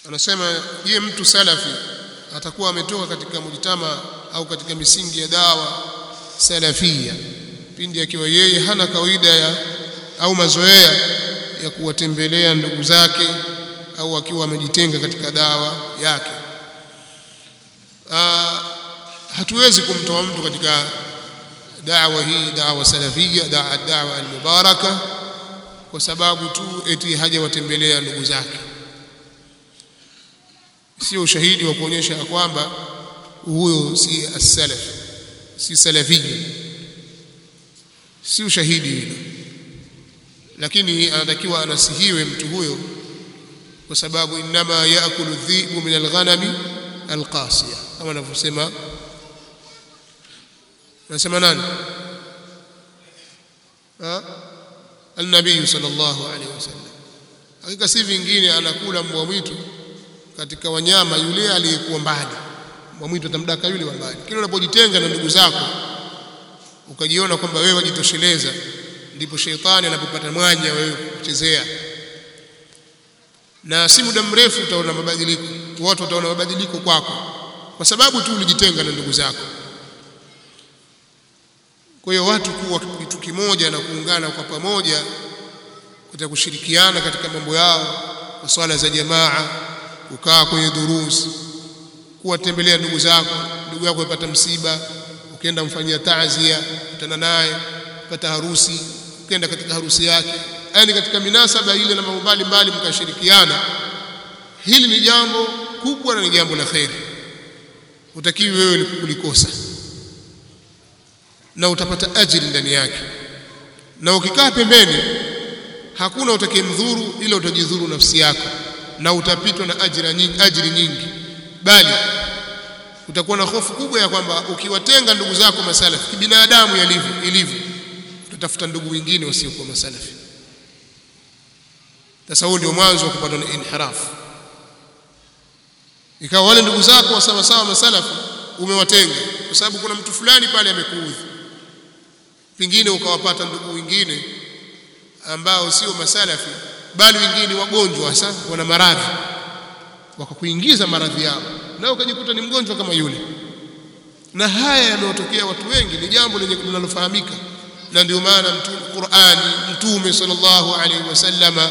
anasema je mtu salafi atakuwa ametoka katika mujtama au katika misingi ya dawa salafia pindi akiwa yeye hana kawaida ya au mazoea ya kuwatembelea ndugu zake au akiwa amejitenga katika dawa yake Aa, hatuwezi kumtoa mtu katika dawa hii dawa salafia dawa dawa almubaraka kwa sababu tu eti hajawatembelea ndugu zake sio ushahidi wa kuonyesha kwamba huyo si as-salaf si salafia si ushahidi hilo lakini anatakiwa anasihiwe mtu huyo kwa sababu inma yaakulu dhibu min alghanami alqasiya kama anavyosema anasema nani ha النبي صلى الله عليه وسلم hakika si vingine anakula mbwa mwitu katika wanyama yule aliyekuwa mbali mbwa mwitu atamdaka yule wa mbali kile unapojitenga na ndugu zako ukajiona kwamba wewe wajitosheleza ndipo sheitani anapopata mwanya wewe kuchezea na si muda mrefu utaona mabadiliko watu wataona mabadiliko kwako kwa sababu tu ulijitenga na ndugu zako kwa hiyo watu kuwa kitu kimoja na kuungana kwa pamoja katika kushirikiana katika mambo yao kwa swala za jamaa kukaa kwenye durus kuwatembelea ndugu zako ndugu yako yapata msiba ukienda mfanyia taazia kutana naye pata harusi ukienda katika harusi yake yani katika minasaba ile na mambo mbalimbali mkashirikiana hili ni jambo kubwa na ni jambo la kheri utakiwi wewe kulikosa na utapata ajili ndani yake na ukikaa pembeni hakuna utakayemdhuru ila utajidhuru nafsi yako na utapitwa na ajira nyingi ajiri nyingi bali utakuwa na hofu kubwa ya kwamba ukiwatenga ndugu zako masalafi kibinadamu yalivyo ilivyo utatafuta ndugu wengine wasiokuwa masalafi sasa huo ndio mwanzo wa kupata na inhirafu ikawa wale ndugu zako wa sawa sawa masalafi umewatenga kwa sababu kuna mtu fulani pale amekuudhi pengine ukawapata ndugu wengine ambao sio masalafi bali wengine wagonjwa hasa wana maradhi wakakuingiza maradhi yao na ukajikuta ni mgonjwa kama yule na haya yanayotokea watu wengi ni jambo lenye linalofahamika na ndio maana mtume Qur'ani mtume sallallahu alaihi wasallama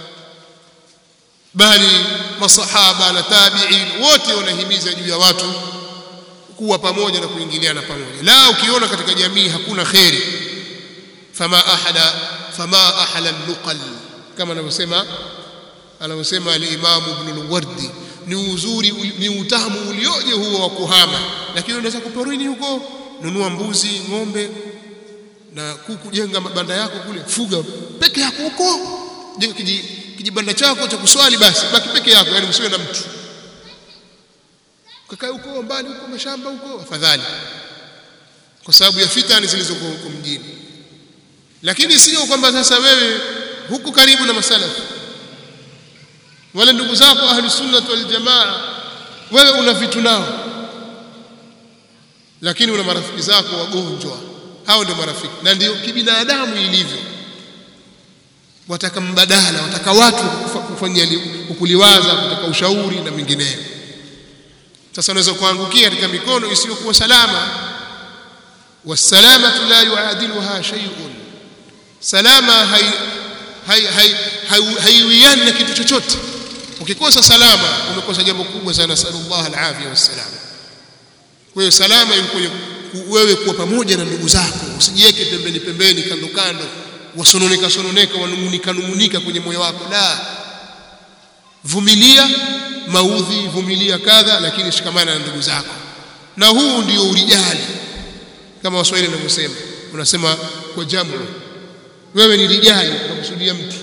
bali masahaba na tabi'in wote wanahimiza juu ya watu kuwa pamoja na kuingiliana pamoja la ukiona katika jamii hakuna kheri fama ahada fama ahala nuqal kama anavyosema anavyosema al-Imam Ibn al-Wardi ni uzuri ni utamu ulioje huo wa kuhama lakini unaweza kuporini huko nunua mbuzi ng'ombe na kuku jenga mabanda yako kule fuga peke yako huko jenga kijibanda chako cha kuswali basi baki peke yako yani usiwe na mtu kakae huko mbali huko mashamba huko afadhali kwa sababu ya fitani zilizokuwa huko mjini lakini sio kwamba sasa wewe huko karibu na masalafi wale ndugu zako ahli sunna wal jamaa wewe una vitu nao lakini una marafiki zako wagonjwa hao ndio marafiki na ndio kibinadamu ilivyo wataka mbadala wataka watu kufanyia kukuliwaza kutaka ushauri na mingineyo sasa unaweza kuangukia katika mikono isiyokuwa salama wasalamatu la yuadiluha shay'un salama hai hai hai haiwiani na kitu chochote ukikosa salama umekosa jambo kubwa sana sallallahu alafia wassalama kwa hiyo salama iko kwenye wewe kuwa pamoja na ndugu zako usijiweke pembeni pembeni kando kando wasononeka sononeka wanungunika nungunika kwenye moyo wako la vumilia maudhi vumilia kadha lakini shikamana na ndugu zako na huu ndio urijali kama waswahili wanavyosema unasema kwa jamu wewe ni rijali unakusudia mtu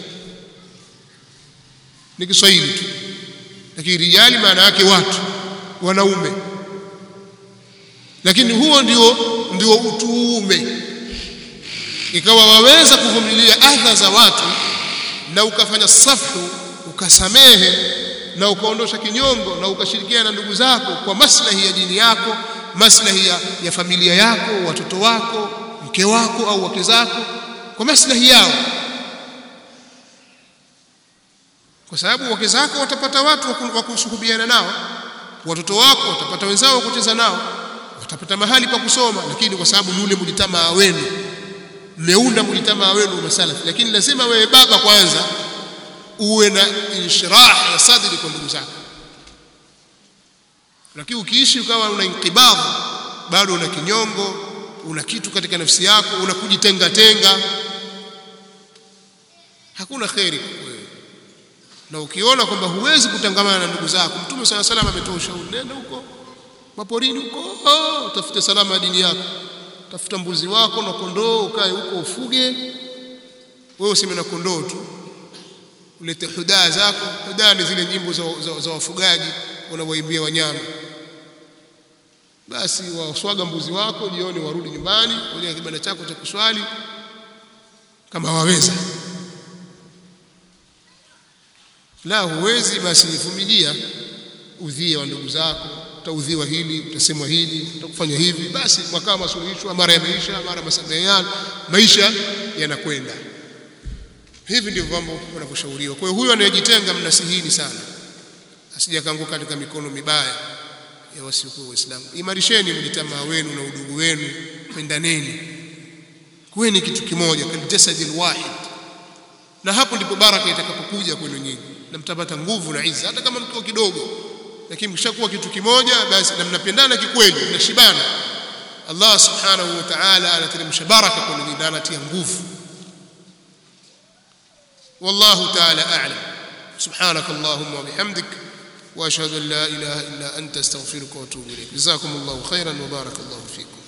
ni Kiswahili tu lakini rijali maana yake watu wanaume lakini huo ndio ndio utuume ikawa waweza kuvumilia adha za watu na ukafanya safu ukasamehe na ukaondosha kinyongo na ukashirikiana na ndugu zako kwa maslahi ya dini yako maslahi ya, ya familia yako watoto wako mke wako au wake zako kwa maslahi yao kwa sababu wake zako watapata watu wa kusuhubiana nao watoto wako watapata wenzao wa kucheza nao watapata mahali pa kusoma lakini kwa sababu yule mlitamaa wenu mmeunda mlitamaa wenu masalafi lakini lazima wewe baba kwanza uwe na inshrah ya sadri kwa ndugu zako lakini ukiishi ukawa una inkibabu bado una kinyongo una kitu katika nafsi yako una kujitenga tenga hakuna kheri wewe na ukiona kwamba huwezi kutangamana na ndugu zako mtume sala salam ametoa ushauri nenda huko maporini huko oh, utafute salama dini yako tafuta mbuzi wako na kondoo ukae huko ufuge wewe useme na kondoo tu ulete hudaa zako hudaa ni zile nyimbo za, za, za wafugaji wanawaimbia wanyama basi waswaga mbuzi wako jioni warudi nyumbani kwenye kibanda chako cha kuswali kama waweza la huwezi basi vumilia udhia wa ndugu zako utaudhiwa hili utasemwa hili utakufanya hivi basi mwakaa masuluhisho mara yameisha mara masameheano maisha yanakwenda hivi ndivyo mambo wanavyoshauriwa kwa hiyo huyo anayejitenga mnasihini sana asije kaanguka katika mikono mibaya ya wasiokuwa waislamu imarisheni mjitamaa wenu na udugu wenu pendaneni kuweni kitu kimoja kaljasadil wahid na hapo ndipo baraka itakapokuja kwenu nyinyi na mtapata nguvu na izza hata kama mkiwa kidogo lakini mkishakuwa kitu kimoja basi na mnapendana kikweli mnashibana Allah subhanahu wa ta'ala anateremsha baraka kwenu nyinyi na anatia nguvu والله تعالى أعلم سبحانك اللهم وبحمدك وأشهد أن لا إله إلا أنت استغفرك وأتوب إليك جزاكم الله خيرا وبارك الله فيكم